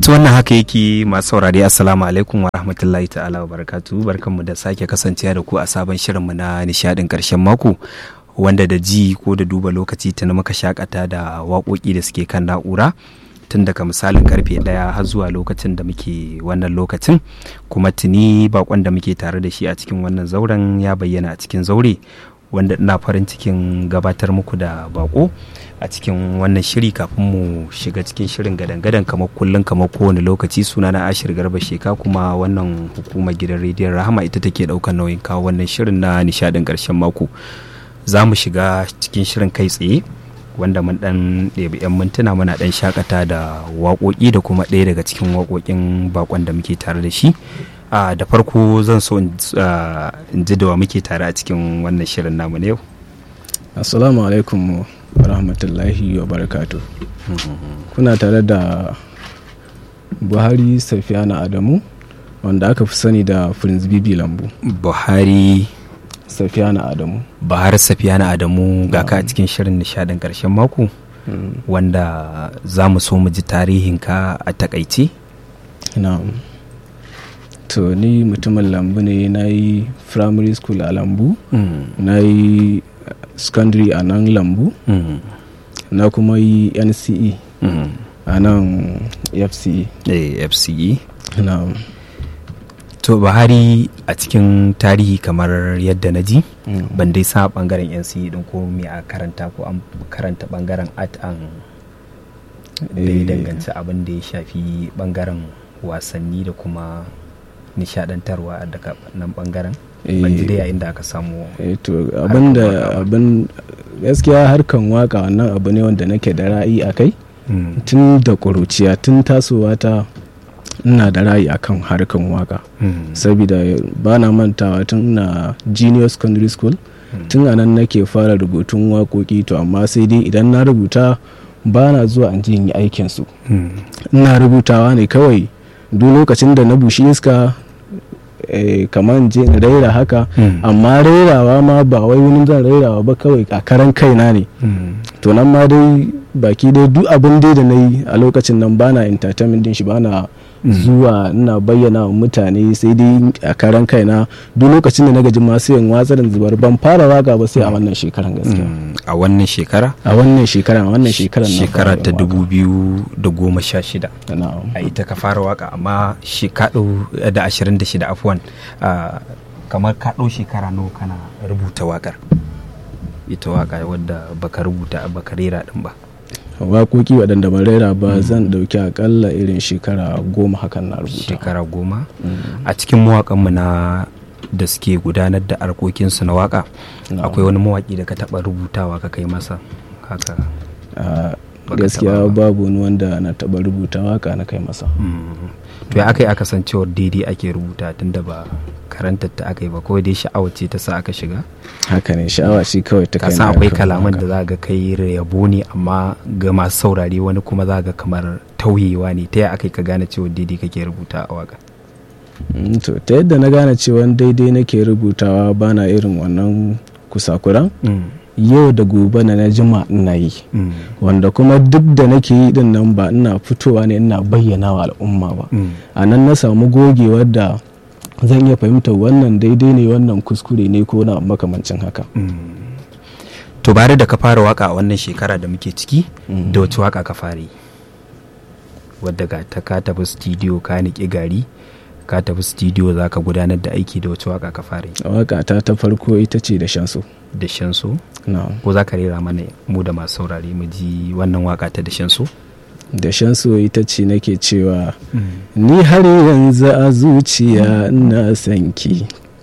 to wannan haka yake masu saurari assalamu alaikum wa rahmatullahi ta'ala wa barakatu barkanmu da sake kasancewa da ku a sabon shirinmu na nishadin karshen mako wanda da ji ko da duba lokaci tuni muka shakata da waƙoƙi da suke kan na'ura tun daga misalin karfe ɗaya har zuwa lokacin da muke wannan lokacin kuma tuni bakon da muke tare da shi a cikin wannan zauren ya bayyana a cikin zaure wanda ina farin cikin gabatar muku da bako a cikin wannan shiri kafin mu shiga cikin shirin gadan-gadan kamar kullum kamar kowane lokaci suna na ashir garba sheka kuma wannan hukumar gidan rediyon rahama ita take daukan nauyin kawo wannan shirin na nishadin karshen mako za mu shiga cikin shirin kai tsaye wanda mun dan ɗebi 'yan mintuna muna dan shakata da waƙoƙi da kuma ɗaya daga cikin waƙoƙin bakon da muke tare da shi Uh, da farko zan so in uh, ji da wa muke tare a cikin wannan shirin namu na yau assalamu alaikum wa rahmatullahi wa barakatu mm -hmm. kuna tare da buhari safiyana adamu wanda aka fi sani da prince bibi lambu buhari safiyana adamu buhari safiyana adamu ga ka a cikin shirin nishadin karshen mako mm. wanda za mu so mu ji tarihinka a takaice na'am to ni mutumin lambu ne na yi primary school a lambu mm. na yi secondary a nan lambu mm. na kuma yi nce mm. a nan fce eh, fce na to buhari a cikin tarihi kamar yadda na ji ban dai sa bangaren nce din ko me a karanta ko an karanta bangaren art and da ya danganci abin da ya shafi bangaren wasanni da kuma nishadantarwa daga nan bangaren ban ji dai yayin da aka samu to abinda abin gaskiya harkan waka wannan abu ne wanda nake da ra'ayi a kai tun da ƙuruciya tun tasowa ta ina da ra'ayi akan harkan waka saboda ba na mantawa tun na junior secondary school tun a nan nake fara rubutun waƙoƙi to amma sai dai idan na rubuta ba na zuwa an yi aikinsu ina rubutawa ne kawai duk lokacin da na bushi iska kamar je in raira haka amma rairawa ma ba wai wani zan rairawa ba kawai a karan kaina ne to nan ma dai baki dai duk abin dai da na yi a lokacin nan bana entertainment din shi bana zuwa ina bayyana wa mutane sai dai a karan kaina duk lokacin da na gaji ma sai in watsa da zubar ban fara waka ba sai a wannan shekaran gaskiya a wannan shekara a wannan shekara a wannan shekaran shekara ta dubu biyu da goma sha shida a ita ka fara waka amma shekaru da ashirin da shida afuwan kamar ka ɗau shekara nawa kana rubuta wakar ita waka wadda baka rubuta baka rera din ba waƙoƙi waɗanda ban raira ba zan ɗauki akalla irin shekara goma hakan na rubuta shekara goma a cikin mawaƙanmu na da suke gudanar da harkokinsu na waka akwai wani mawaƙi da ka taɓa rubutawa ka kai masa haka gaskiya babu wani wanda na taɓa rubuta waka na kai masa to ya aka yi aka san cewar daidai ake rubuta tunda ba karantar ta aka yi ba kawai dai sha'awar ce ta sa aka shiga haka ne sha'awa shi kawai ta kai kasan akwai kalaman da za ga kai yabo ne amma ga masu saurare wani kuma za ga kamar tauyewa ne ta aka yi ka gane cewa daidai kake rubuta a waka to ta yadda na gane cewa daidai nake rubutawa bana irin wannan kusakuran yau da gobe na jima ina yi wanda kuma duk da nake yi din nan ba ina fitowa ne ina bayyana wa al'umma ba a nan na samu gogewar da zan iya fahimtar wannan daidai ne wannan kuskure ne ko na makamancin haka to bare da ka fara waka a wannan shekara da muke ciki da wace waka ka fara yi wadda ga ta ka tafi studio ka niƙi gari ka tafi studio za ka gudanar da aiki da wace waka ka fara yi waka ta ta farko ita ce da shanso da shanso ko za ka rera mana mu da masu saurare mu ji wannan waka ta da shanso da shanso ita ce nake cewa ni har yanzu a zuciya ina sanki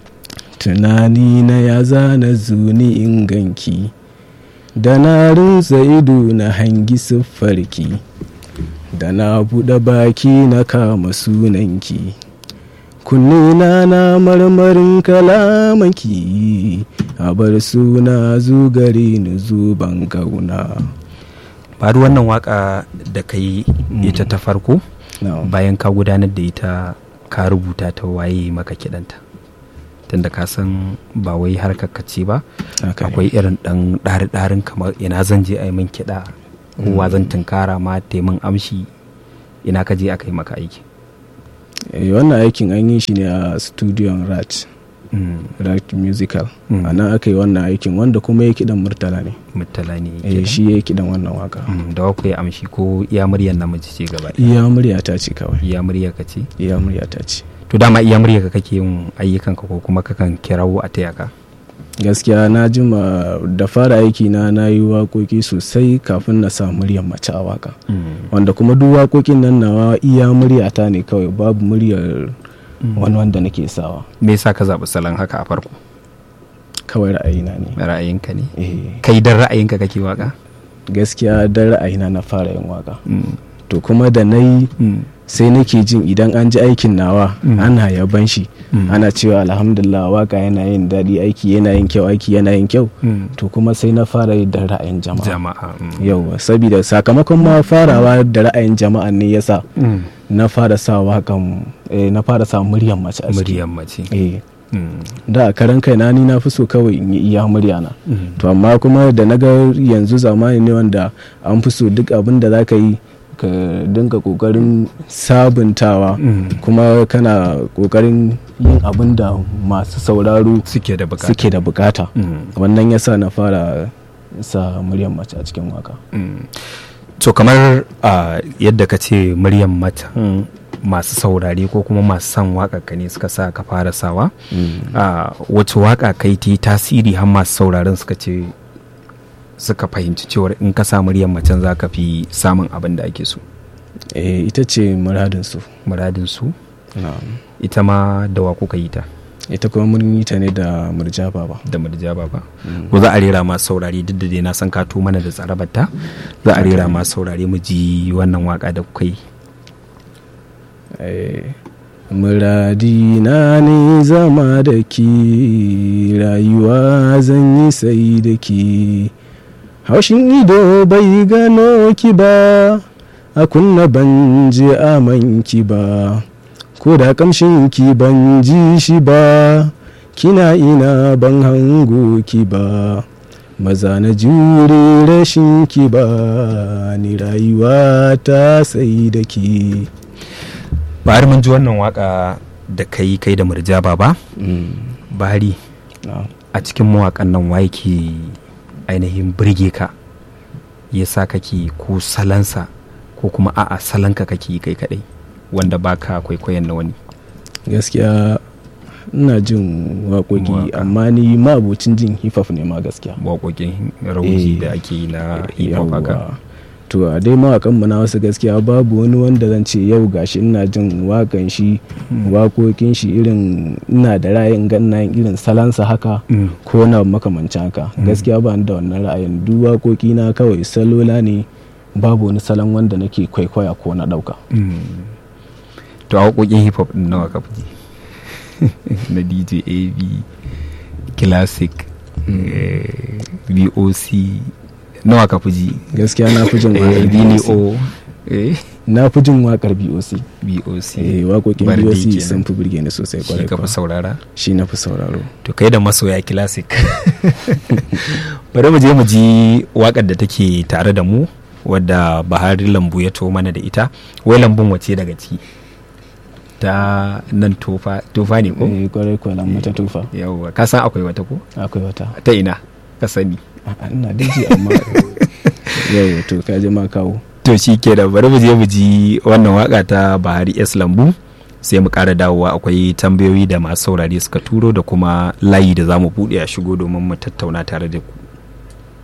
tunani na ya zana zuni inganki da na rinsa ido na hangi siffarki da na buɗe baki na kama sunanki kunnena na marmarin kalamanki a bar suna zugare ni zuban gauna faru wannan waka da ka yi ita ta farko bayan ka gudanar da ita ka rubuta ta waye maka kidanta tunda ka san ba wai harkar ce ba akwai irin dan ɗari-ɗarin kamar ina zan je a yi min kiɗa kowa zan tunkara ma taimin amshi ina ka je aka yi maka aiki Eh, wannan aikin an yi shi ne a studion rat rat musical Mm. a nan aka yi wannan aikin wanda kuma ya kiɗan murtala ne murtala ne Eh, kenan. shi ya kiɗan wannan waka Mm, da waku ya amshi ko iya muryar namiji ce gaba ɗaya? iya murya ta ce kawai iya murya ka ce iya murya ta ce to dama iya murya ka kake yin ayyukanka ko kuma kakan kirawo a taya ka gaskiya na jima da fara aiki na na yi waƙoƙi sosai kafin na sa muryar mace a waka wanda kuma duk waƙoƙin nan nawa iya murya ta ne kawai babu muryar wani wanda nake sawa me yasa ka zaɓi salon haka a farko kawai ra'ayina ne ra'ayinka ne eh kai dan ra'ayinka kake waka gaskiya dan ra'ayina na fara yin waka to kuma da na yi sai nake jin idan an ji aikin nawa Mm. ana yaban shi Mm. ana cewa alhamdulillah waka yana yin daɗi aiki yana yin kyau aiki yana yin kyau to kuma sai na fara yi da ra'ayin jama'a jama'a mm. yauwa saboda sakamakon ma farawa da ra'ayin jama'a ne yasa Mm. na fara sa wakan eh, na fara sa muryan mace a ciki muryar mace eh Mm. da a karan kaina ni na fi so kawai in yi iya murya na Mm. to amma kuma da na ga yanzu zamani ne wanda an fi so duk abin da za ka yi ka dinga kokarin sabuntawa Mm. kuma kana kokarin yin abin da masu sauraro suke da bukata suke da bukata Mm. wannan yasa na fara sa muryan mace a cikin waka Mm. to kamar a yadda ka ce muryar mata masu saurare ko kuma masu son waƙarka ne suka sa ka fara sawa a wace waƙa kai ta yi tasiri har masu sauraron suka ce suka fahimci cewar in ka sa muryar macen za ka fi samun abin da ake so eh, ita ce muradinsu muradin su ita ma da wa kuka yi ta ita kuma mun yi ta ne da murjaba ba da murjaba ba ko za a rera masu saurare duk da dai na san ka to mana da tsarabarta za a rera masu saurare mu ji wannan waka da kuka yi Eh, muradina ne zama da ki rayuwa zan yi sai da ki haushin ido bai gano ki ba a kunna ban je aman ki ba ko da kamshin ki ban ji shi ba kina ina ban hango ki ba maza na jure rashin ki ba ni rayuwa ta sai da ki bari mun ji wannan waka da kai kai da murjaba ba bari na. a cikin mawakan nan waye ke ainihin birge ka ya sa kake ko salansa ko kuma a'a salanka kake yi kai kadai wanda baka kwaikwayon na wani gaskiya ina jin waƙoƙi Waƙa. amma ni ma'abocin jin hip hop ne ma gaskiya waƙoƙin rauji Eh, da ake yi na hip hop haka Yawwa. to a dai mawakan mu na wasu gaskiya babu wani wanda zan ce yau gashi ina jin wakan shi waƙoƙin shi irin ina da ra'ayin ga ina yin irin salansa haka Mm. ko na makamancin haka gaskiya ba ni da wannan ra'ayin duk waƙoƙi na kawai salola ne babu wani salon wanda nake kwaikwaya ko na ɗauka Mm. to a waƙoƙin hip hop din nawa ka fi ji? na dj ab classic eh, voc nawa ka fi ji gaskiya na fi jin Eh, waƙar Billy BOC. o eh, na fi jin waƙar BOC boc eh waƙoƙin Bardi BOC kenan. sun fi burge ni sosai shi kwarai ka fi kuwa. saurara shi na fi sauraro to kai da masoya classic bari mu je mu ji wakar da take tare da mu wadda bahari lambu ya to mana da ita wai lambun wace daga ciki ta nan tofa tofa ne ko eh kwarai kuwa nan mata tufa yawwa ka san akwai wata ko akwai wata ta ina ka sani A'a, ina daji amma yau to ka je ma kawo to shi ke da bari mu je mu ji wannan waka ta bahari s lambu sai mu ƙara dawowa akwai tambayoyi da masu saurare suka turo da kuma layi da za mu buɗe a shigo domin mu tattauna tare da ku